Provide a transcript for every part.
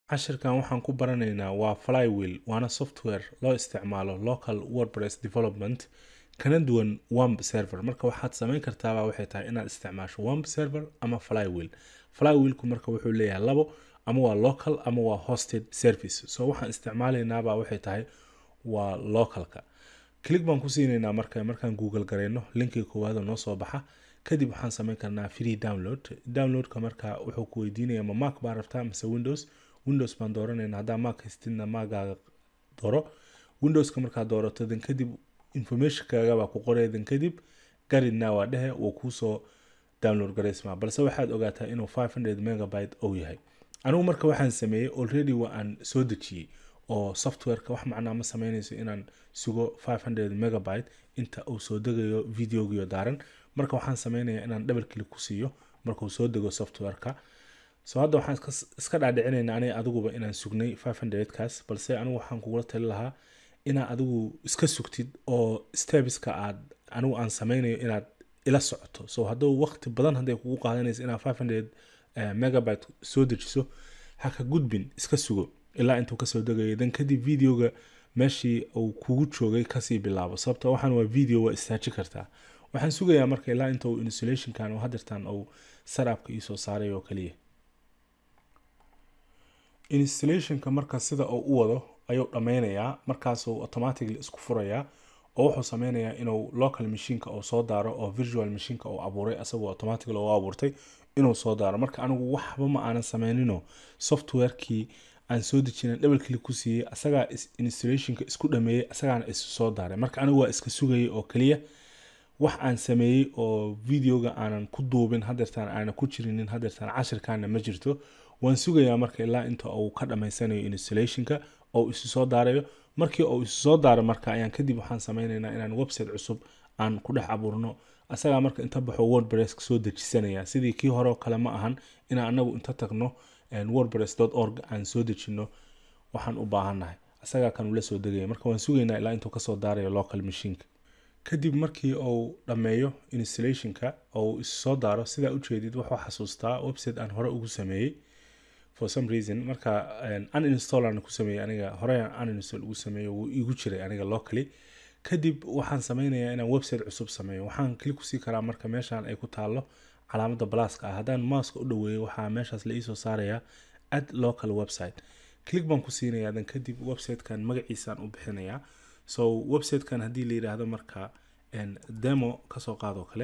cashirkan waxaan ku baranaynaa waa flywheel waana software loo isticmaalo local wordpress development kana duwan wamp server marka waxaad samayn kartaaba waxay tahay inaad isticmaasho wamp server ama flywheel flywheelku marka wuxuu leeyahay labo ama waa local ama waa hosted service so waxaan isticmaalaynaaba waxay tahay waa localka click baan ku siinaynaa marka markaan google garayno linkiga koowaada noo soo baxa kadib waxaan samayn karnaa free download downloadka marka wuxuu ku weydiinaya ma mac baa rabtaa mise windows windows baan dooranayna haddaa mac haystidna magaaga dooro windowska markaad doorato dan kadib informationkaaga baa ku qoraya dan kadib garidna waa dhehe wuu kuusoo download garaysmaa balse waxaad ogaataa inuu 500 megabyte ou yahay anigu marka waxaan sameeyey already waa aan soo dejiyey oo softwareka wax macnaa ma sameynayso inaan sugo 500 megabyte inta uu soo degayo videogiyo daaran marka waxaan sameynayaa inaan double click ku siiyo markuu soo dego softwareka so hadda waxaan iska dhaadhicinaynaa aniga adiguba inaan sugnay 500 kaas balse anigu waxaan kugula tali lahaa inaa adigu iska sugtid oo stebiska aad anigu aan sameynayo inaad ila socoto so hadduu waqti badan hadday kugu qaadanaysa inaad 500 uh, megabyte soo dejiso ha ka gudbin iska sugo ilaa intuu kasoo degayo dan kadib videoga meeshii uu kugu joogay kasii bilaabo sababto waxaan waa video waa istaaji kartaa waxaan sugayaa marka ilaa inta uu installationkan oo hadirtan uu sarabka iisoo saaray oo kaliya installationka marka sida uu u wado ayuu dhammaynayaa markaasuu automatically isku furayaa oo wuxuu sameynayaa inuu local machineka uu soo daaro oo virtual machineka uu abuuray asagoo automatically u abuurtay inuu soo daaro marka anigu waxba ma aanan sameynino softwarekii aan soo dejina double click ku siiyey asagaa installationka isku dhameeyey asagaana isu soo daaray marka anigu waa iska sugayay oo kaliya wax aan sameeyey oo videoga aanan ku duubin hadeertaan aanan ku jirinin hadeertaan cashirkaana ma jirto waan sugayaa marka ilaa inta uu ka dhamaysanayo installationka oo isu soo daarayo markii uu isu soo daaro marka ayaan kadib waxaan sameynaynaa inaan website cusub aan ku dhex abuurno asagaa marka inta baxo wordpress soo dejisanaya sidii kii hore kale ma ahan inaan anagu inta tagno wordpress org aan soo dejino waxaan u baahannahay asagaa kan ula soo degaya marka waan sugaynaa ilaa intuu kasoo daarayo local machineka kadib markii uu dhammeeyo installationka oo uu isu soo daaro sidaa ujeedid wuxuu xasuustaa website aan hore ugu sameeyey for some reason marka uninstall aan ku sameeyey aniga hore uninstall ugu sameeyey wuu igu jiray aniga locally kadib waxaan sameynayaa inaan website cusub sameeyo waxaan klik kusii karaa marka meeshan ay ku taalo calaamada blaska ah haddaan maaska u dhaweeyo waxaa meeshaas la iisoo saarayaa ad local website click baan ku siinayaa dan kadib websitekan magaciisaan u bixinayaa so websitekan haddii la yidhaahdo marka demo kasoo qaadoo kale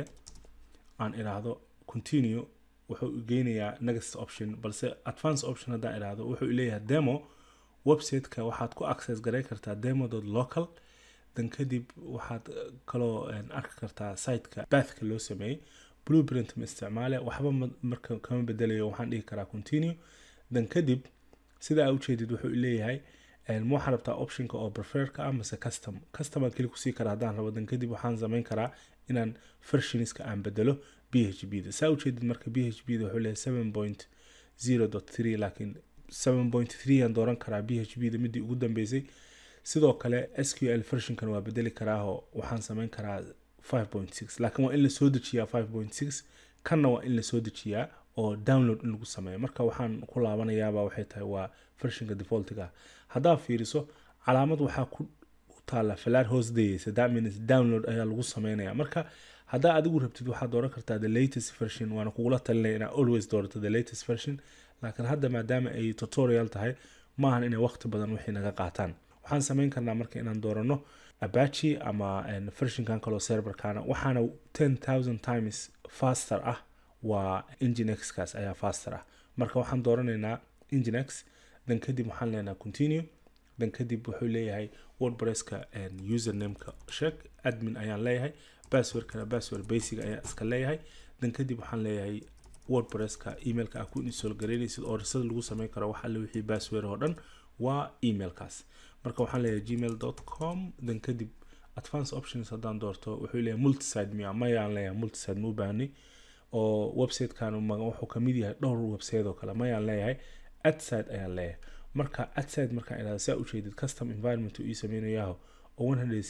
aan idhaahdo continue wuxuu geynayaa next option balse advance option haddaan idhaahdo wuxuu leeyahay demo websiteka waxaad ku access garay kartaa demo local dan kadib waxaad kaloo arki kartaa siteka bathka loo sameeyey blueprint ma isticmaale waxba marka kama bedelayo waxaan dhihi karaa continue dan kadib sida aa ujeedid wuxuu leeyahay ma waxaan rabtaa optionka oo preferka ah mase custom custom aan keli kusii karaa haddaan rabo dan kadib waxaan samayn karaa inaan versionska aan bedelo b h b da saa ujeedid marka b h b da wuxuu leeyahay seven point zero dot three laakiin seven point three aan dooran karaa b h b da midii ugu dambeysay sidoo kale s q l versionkan waa bedeli karaahoo waxaan samayn karaa 5.6 laakiin waa in lasoo dejiyaa 5.6 kanna waa in lasoo dejiyaa oo download in lagu sameeyo marka waxaan ku laabanayaaba waxay tahay waa versionka defaultiga haddaa fiiriso calaamad waxaa ku taala falaar hoos dayeysa that means download ayaa lagu sameynaya marka haddaa adigu rabtid waxaad dooran kartaa the latest version waana kugula talinaya inaa always doorato the latest version laakiin hadda maadaama ay tutorial tahay maahan inay waqti badan wixii naga qaataan waxaan sameyn karnaa marka inaan doorano abachi ama versionkan kaloo serverkana waxaana 10000 times faster ah waa enginexkaas ayaa faster ah marka waxaan dooranaynaa enginex dan kadib waxaan leenaha continue dan kadib wuxuu leeyahay wordpresska usernameka sheeg admin ayaan leeyahay passwordkana password basic ayaan iska leeyahay dan kadib waxaan leeyahay wordpresska emailka aa ku install garaynaysid oo risada lagu sameyn karo wax alle wixii password oo dhan waa emailkaas marka waxaan leeyahay gmail com dan kadib advance options haddaan doorto wuxuu leeyahay multiside miya mayaan leeyahay multiside ma u baahnay oo websitekan wuxuu kamid yahay dhowr website oo kale mayaan leeyahay adside ayaan leeyahay marka adside markaan idhahdo saa ujeedid custom environment uu ii sameynayaho oo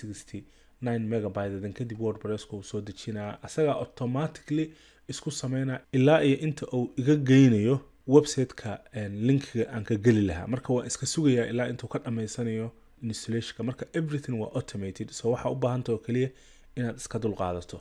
169 megabyte dan kadib wordpresska uu soo dejinaa asagaa automatically isku sameynaa ilaa iyo inta uu iga geynayo websiteka linkiga aan ka geli lahaa marka waan iska sugayaa ilaa intuu ka dhammaysanayo installationka marka everything waa automated so waxaa u baahanta oo keliya inaad iska dulqaadato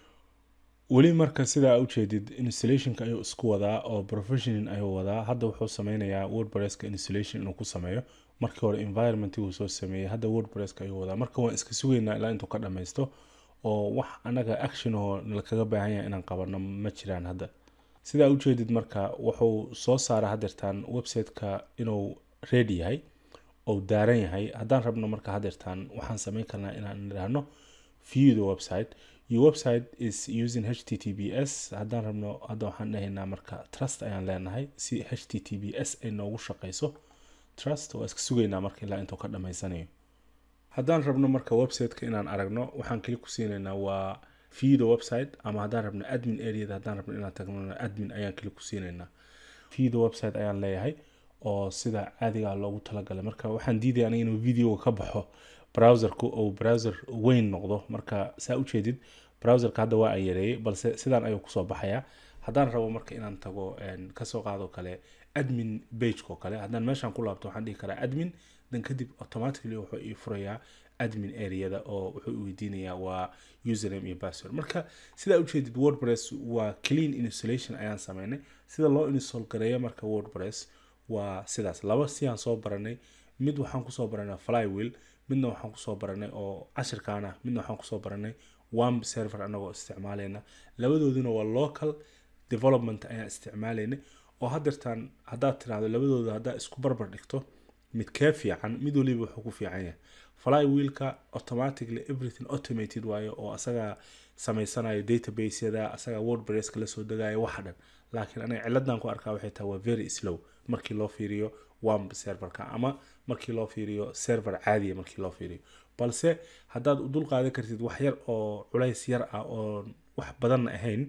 weli marka sidaa ujeedid installationka ayuu isku wadaa oo professionin ayuu wadaa hadda wuxuu sameynayaa wordpresska installation inuu ku sameeyo markii hore environmentiguu soo sameeyey hadda wordpresska ayuu wadaa marka waan iska sugaynaa ilaa intuu ka dhammaysto oo wax anaga action oo nalakaga baahan yahay inaan qabano ma jiraan hadda sidaa ujeedid marka wuxuu soo saara hadeertaan websiteka inuu ready yahay ou daaran yahay haddaan rabno marka hadeertaan waxaan sameyn karnaa inaan idhaahno view the website your website is using https haddaan rabno hadda waxaan dhahaynaa marka trust ayaan leenahay si https ay noogu shaqeyso trust waa iska sugaynaa marka ilaa intuu ka dhammaysanayo haddaan rabno marka websiteka inaan aragno waxaan keli ku siinaynaa waa view the website ama haddaan rabno admin areada haddaan rabno inaan tagno admin ayaan keli ku siinaynaa view the website ayaan leeyahay oo sida caadiga loogu talagalay marka waxaan diidaya aniga inuu videoga ka baxo browserku ou browser weyn noqdo marka saa ujeedid browserka hadda waa aan yareeyey balse sidaan ayuu kusoo baxayaa haddaan rabo marka inaan tago kasoo qaado kale admin bageko kale haddaan meeshaan ku laabto waxaan dhihi karaa admin dan kadib automatically wuxuu ii furayaa admin areada oo wuxuu weydiinayaa waa username iyo password marka sidaa ujeedid wordpress waa clean installation ayaan sameynay sida loo install gareeyo marka wordpress waa sidaas laba siyaan soo baranay mid waxaan kusoo baranay flywheel midna waxaan kusoo baranay oo cashirkaan ah midna waxaan kusoo baranay wamb server anagoo isticmaalayna labadooduna waa local development ayaan isticmaalayna oo hadeertaan haddaad tiraahdo labadooda haddaa isku barbar dhigto mid kee fiican mid waliba wuxuu ku fiican yahay flywheelka automatically everything automated waayo oo asagaa samaysanayo databasyada asagaa wordpresska lasoo degaayo waxa dhan laakiin aniga ciladan ku arkaa waxay tahay waa very slow markii loo fiiriyo wamb serverka ama markii loo fiiriyo server caadiya markii loo fiiriyo balse haddaad u dul qaadan kartid wax yar oo culays yar ah oo wax badanna ahayn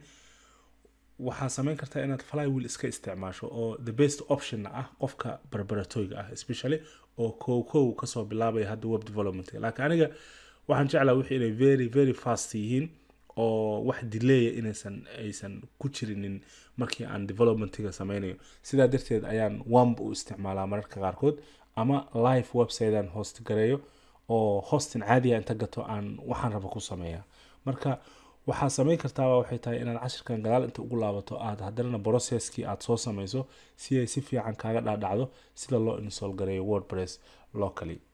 waxaa sameyn kartaa inaad flywheel iska isticmaasho oo the best optionna ah qofka barbaratoyga ah especially oo kow kow kasoo bilaabaya hadda web development laakiin aniga waxaan jeclaa wixii inay very very fast yihiin oo wax dileeya inaysan aysan ku jirinin markii aan developmentiga sameynayo sidaa darteed ayaan wamb u isticmaalaa mararka qaarkood ama live websitean host gareeyo oo hostin caadiya inta gato aan waxaan raba ku sameeya marka waxaa sameyn kartaaba waxay tahay inaad cashirkan gadaal inta ugu laabato aad haddana processkii aad soo sameyso si ay si fiican kaaga dhaadhacdo sida loo install gareeyo wordpress locally